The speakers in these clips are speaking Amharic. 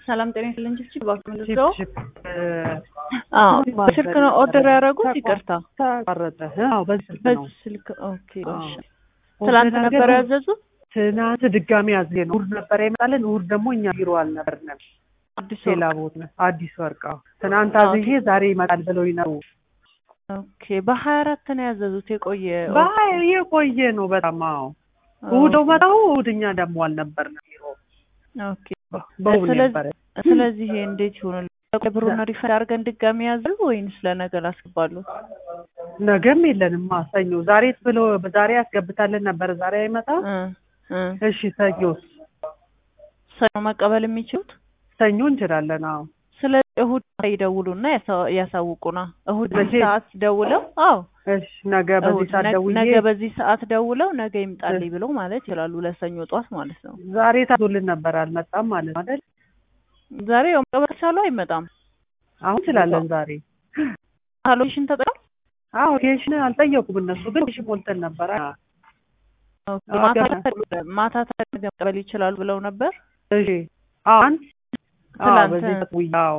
ሰላም ጤና ይስጥልኝ። ችፕ እባክህ ቺፕ ምንድነው? ቺፕ አዎ በስልክ ነው ኦርደር ያደረጉት? ይቅርታ ተቋረጠ። አዎ በዚህ ስልክ ነው። በዚህ ስልክ ኦኬ። አዎ። እሺ ትላንት ኦርደር ነበር አድርገን ያዘዙት? ትናንት ድጋሚ አዝዤ ነው። እሑድ ነበር ይመጣልን። እሑድ ደግሞ እኛ ቢሮ አልነበርንም፣ አዲስ ሌላ ቦታ አዲስ ወርቅ። አዎ ትናንት አዝዤ ዛሬ ይመጣል ብለውኝ ነው። ኦኬ። በሀያ አራት ነው ያዘዙት የቆየ ባይ የቆየ ነው በጣም አዎ። እሑድ ነው መጣው። እሑድ እኛ ደግሞ አልነበርንም ቢሮ። ኦኬ። በእሑድ ስለዚህ- ነበረ። ስለዚህ ይሄ እንዴት ይሆናል? ብሩን ሪፈንድ አድርገን ድጋሚ ያዘሉ ወይንስ ለነገ ላስገባሉ? ነገም የለንም ሰኞ። ዛሬ ብሎ ዛሬ ያስገብታልን ነበር። ዛሬ አይመጣም። እ እ እሺ ሰኞስ? ሰኞ መቀበል የሚችሉት ሰኞ እንችላለን። አዎ ስለዚህ እሁድ ይደውሉና ያሳ- ያሳውቁና እሁድ በዚህ መቼ? ሰዓት ደውለው አዎ እሺ ነገ በዚህ እሁድ ሰዓት ነገ- ደውዬ ነገ በዚህ ሰዓት ደውለው ነገ ይምጣልኝ ብለው ማለት ይችላሉ። ለሰኞ ጠዋት ማለት ነው። ዛሬ ታዞልን ነበር አልመጣም ማለት ነው አይደል? ዛሬ ያው መቀበል ከቻሉ አይመጣም። አሁን እንችላለን ዛሬ። አሎሽን ተጠቅም አዎ ኬሽን አልጠየቁም እነሱ ግን ኬሽን ሞልተን ነበር። አዎ ማታ ገና- ማታ ነገ መቀበል ይችላሉ ብለው ነበር። እሺ አሁን አዎ ትላንት በዚህ ሰዓት ውይ አዎ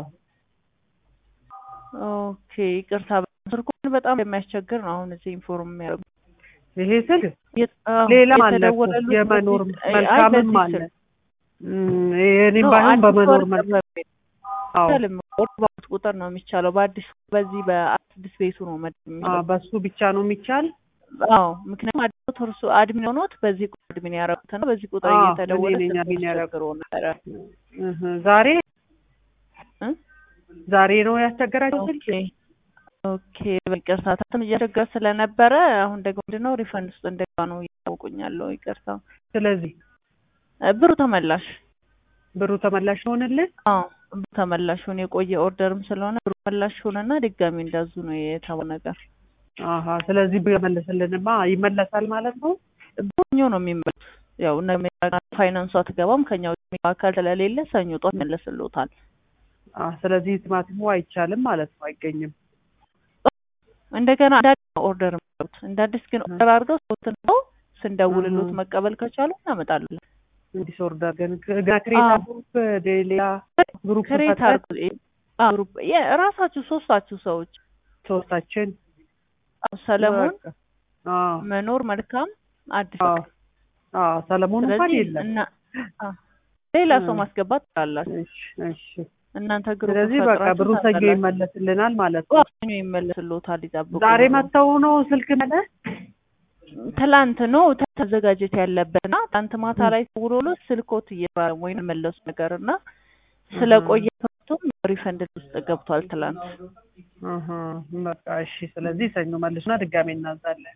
ኦኬ ይቅርታ። ስልኩን በጣም የሚያስቸግር ነው። አሁን እዚህ ኢንፎርም የሚያደርጉ ይሄ ስል የት- አዎ፣ ሌላም አለ እኮ የተደወለሉት የመኖር በዚህ- አይ፣ መልካምም በዚህ አለ ስልክ እም፣ የእኔም ነው፣ ባይሆን አዲስ በመኖር ወርቅ መልካም በሚል አዎ አይቻልም። ወርቅ ባሉት ቁጥር ነው የሚቻለው። በአዲስ በዚህ በአዲስ ቤቱ ነው መድ አዎ የሚለው። በሱ ብቻ ነው የሚቻል። አዎ ምክንያቱም አዲስ እርሱ አድሚን ሆኖት በዚህ ቁጥር አድሚን ያደረጉት ነው። በዚህ ቁጥር አዎ፣ እየተደወለ እኔ ነኝ ስልክ አድሚን ያደረኩት። ያስቸግረው ነበረ። እህ፣ ዛሬ እ? ዛሬ ነው ያስቸገራቸው ስልክ። ኦኬ ኦኬ ይቅርታ። ታትም እያስቸገረ ስለነበረ አሁን ደግሞ ምንድነው ሪፈንድ ውስጥ እንደገባ ነው እያወቁኛለሁ። ይቅርታ። ስለዚህ እ፣ ብሩ ተመላሽ ብሩ ተመላሽ ሆንልን። አዎ ብሩ ተመላሽ ሆነ። የቆየ ኦርደርም ስለሆነ ብሩ ተመላሽ ሆነና ድጋሚ እንዳዙ ነው የተባለው ነገር። አሀ ስለዚህ ቢመልስልንማ ይመለሳል ማለት ነው። ሰኞ ነው የሚመለሱት። ያው እነ ፋይናንሱ አትገባም ከኛ ውጭ አካል ስለሌለ ሰኞ ጧት ይመለስልዎታል። አ ስለዚህ ቲማቲሙ አይቻልም ማለት ነው፣ አይገኝም። እንደገና እንደ አዲስ ነው ኦርደር የሚያደርጉት። እንደ አዲስ ግን ኦርደር አድርገው ሰውትን ነው ስንደውልሎት እህ። መቀበል ከቻሉ እናመጣለን። እንዲህ ኦርደር ግን ገና ክሬታ አዎ። ግሩፕ ሌላ ግሩፕ ክሬት ፈጥረን አድርጉ አዎ፣ ግሩፕ የ- ራሳችሁ ሶስታችሁ ሰዎች ሶስታችን አዎ፣ ሰለሞን በቃ። አዎ መኖር መልካም አዲስ አዎ አዎ ሰለሞን እንኳን ስለዚህ የለም። እና አዎ፣ ሌላ ሰው እ። ማስገባት ትችላላችሁ። እሺ እሺ። እናንተ ግሩፕ ስለዚህ በቃ ፈጥራችሁ ብሩ ሰኞ ታውቃላችሁ። ይመለስልናል ማለት ነው። አዎ፣ ሰኞ ይመለስልዎታል። ይጠብቁ። ዛሬ መጥተው ነው ስልክ መለ ትላንት ነው ተዘጋጀት ያለበት እና ትላንት ማታ ላይ ተውሎሎ ስልኮት እየባለ ወይ መለሱ ነገር እና ስለቆየ ቶም ሪፈንድ ውስጥ ገብቷል ትላንት። አሀ በቃ እሺ። ስለዚህ ሰኞ መልሱና ድጋሜ እናዛለን።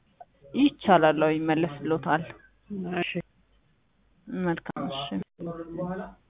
ይቻላል፣ አዎ ይመለስልዎታል። እሺ መልካም እሺ።